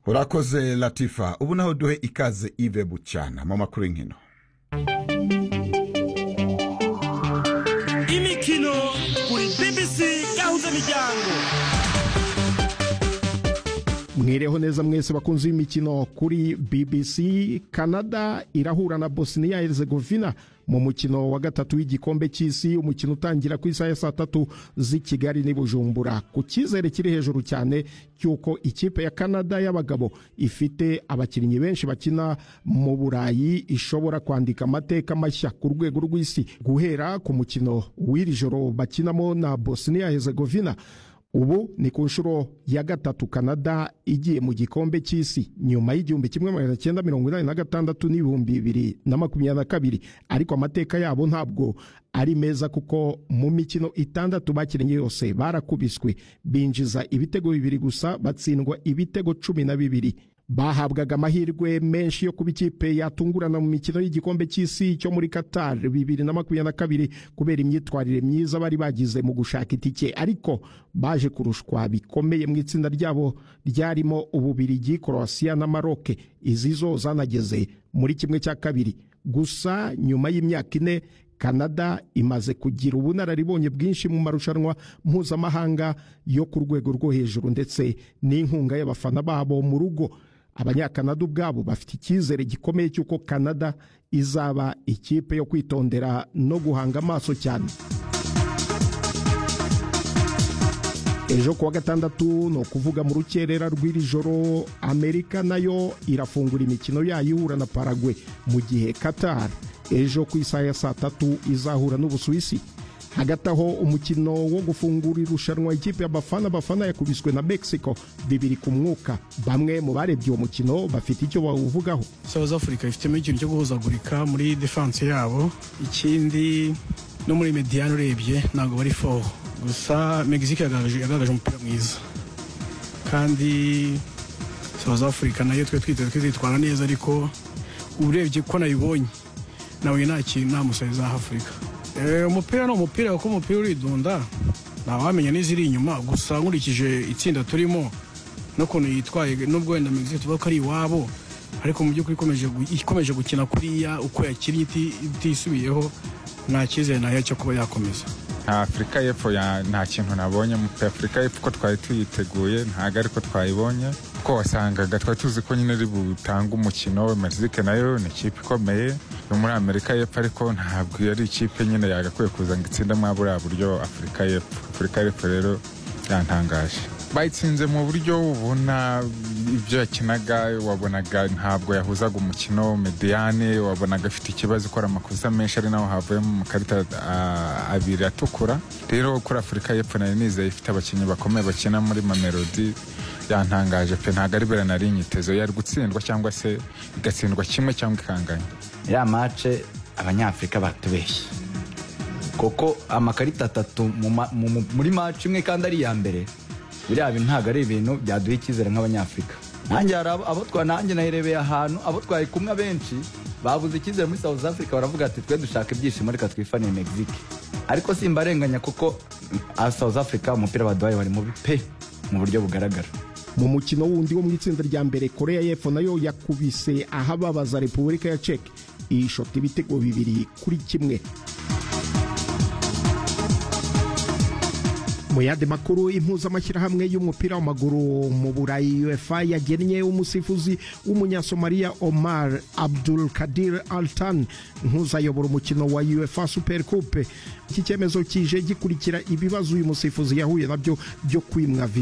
urakoze latifa ubu naho duhe ikaze ive bucyana mu makuru y'inkino imikino kuri bbc gahuza miryango mwireho neza mwese bakunze imikino kuri bbc canada irahura na bosnia herzegovina mu mukino wa gatatu w'igikombe cy'isi umukino utangira ku isaha ya saa tatu z'i kigali n'i bujumbura ku cyizere kiri hejuru cyane cy'uko ikipe ya canada y'abagabo ifite abakinnyi benshi bakina mu burayi ishobora kwandika amateka mashya ku rwego rw'isi guhera ku mukino w'iri joro bakinamo na bosnia herzegovina ubu ni ku nshuro ya gatatu canada igiye mu gikombe cy'isi nyuma y'igihumbi kimwe magana cyenda mirongo inani na gatandatu n'ibihumbi bibiri na makumyabiri na kabiri ariko amateka yabo ntabwo ari meza kuko mu mikino itandatu bakinnye yose barakubiswe binjiza ibitego bibiri gusa batsindwa ibitego cumi na bibiri bahabwaga amahirwe menshi yo kuba ikipe yatungurana mu mikino y'igikombe cy'isi cyo muri Qatar bibiri na makumyabiri na kabiri kubera imyitwarire myiza bari bagize mu gushaka itike ariko baje kurushwa bikomeye mu itsinda ryabo ryarimo Ububirigi Croatia na Maroc izi zo zanageze muri kimwe cya kabiri gusa nyuma y'imyaka ine Canada imaze kugira ubunararibonye bwinshi mu marushanwa mpuzamahanga yo ku rwego rwo hejuru ndetse n'inkunga y'abafana babo mu rugo abanyakanada ubwabo bafite icyizere gikomeye cy'uko Canada izaba ikipe yo kwitondera no guhanga amaso cyane ejo kuwa gatandatu ni ukuvuga mu rukerera rw'iri joro amerika nayo irafungura imikino yayo ihura na paragwe mu gihe qatar ejo ku isaha ya saa tatu izahura n'ubusuwisi hagati aho umukino wo gufungura irushanwa ikipe ya bafana bafana yakubiswe na mexico bibiri ku mwuka bamwe mu barebye uwo mukino bafite icyo bawuvugaho south africa ifitemo ikintu cyo guhuzagurika muri defanse yabo ikindi no muri mediyani urebye ntabwo bari foho gusa mexico yagaragaje umupira mwiza kandi south africa nayo twe twiteze twitwara neza ariko urebye ko nayibonye nawe nta kintu nta musore za afurika umupira ni umupira kuko umupira uridunda ntawamenya n'iziri inyuma gusa nkurikije itsinda turimo n'ukuntu yitwaye n'ubwo wenda mexico tuvuga ko ari iwabo ariko mu by'ukuri ikomeje gukina kuriya uko yakinnye itisubiyeho nta cyizere nayo cyo kuba yakomeza afurika y'epfo nta kintu nabonye afurika y'epfo ko twari tuyiteguye ntabwo ariko twayibonye kuko wasangaga twari tuzi ko nyine ari butange umukino mexique nayo ni ikipe ikomeye yo muri amerika y'epfo ariko ntabwo yari ikipe nyine yagakwiye kuza ngo itsinde muri buriya buryo afurika y'epfo afurika y'epfo rero yantangaje bayitsinze mu buryo ubona ibyo yakinaga wabonaga ntabwo yahuzaga umukino mediyane wabonaga afite ikibazo ikora amakosa menshi ari naho havuyemo amakarita abiri atukura rero kuri afurika y'epfo nari nizeye ifite abakinnyi bakomeye bakina muri mamelodi yantangaje pe ntabwo ari bera nari inyitezo yari gutsindwa cyangwa se igatsindwa kimwe cyangwa ikanganya ya mace abanyafurika batubeshye kuko amakarita atatu muri mace imwe kandi ari iya mbere biriya bintu ntabwo ari ibintu byaduha icyizere nk'abanyafurika nanjye hari abo twari nanjye naherebeye ahantu abo twari kumwe abenshi babuze icyizere muri south africa baravuga ati twe dushaka ibyishimo reka twifaniye mexique ariko simbarenganya kuko south africa umupira baduhaye bari mubi pe mu buryo bugaragara mu mukino wundi wo mu itsinda rya mbere korea y'epfo nayo yakubise ahababaza repubulika ya ceke ishota ibitego bibiri kuri kimwe mu yandi makuru impuzamashyirahamwe y'umupira w'amaguru mu burayi uefa yagennye umusifuzi w'umunyasomaliya omar abdul kadir altan nk'uzayobora umukino wa uefa super coupe iki cyemezo kije gikurikira ibibazo uyu musifuzi yahuye nabyo byo kwimwa viza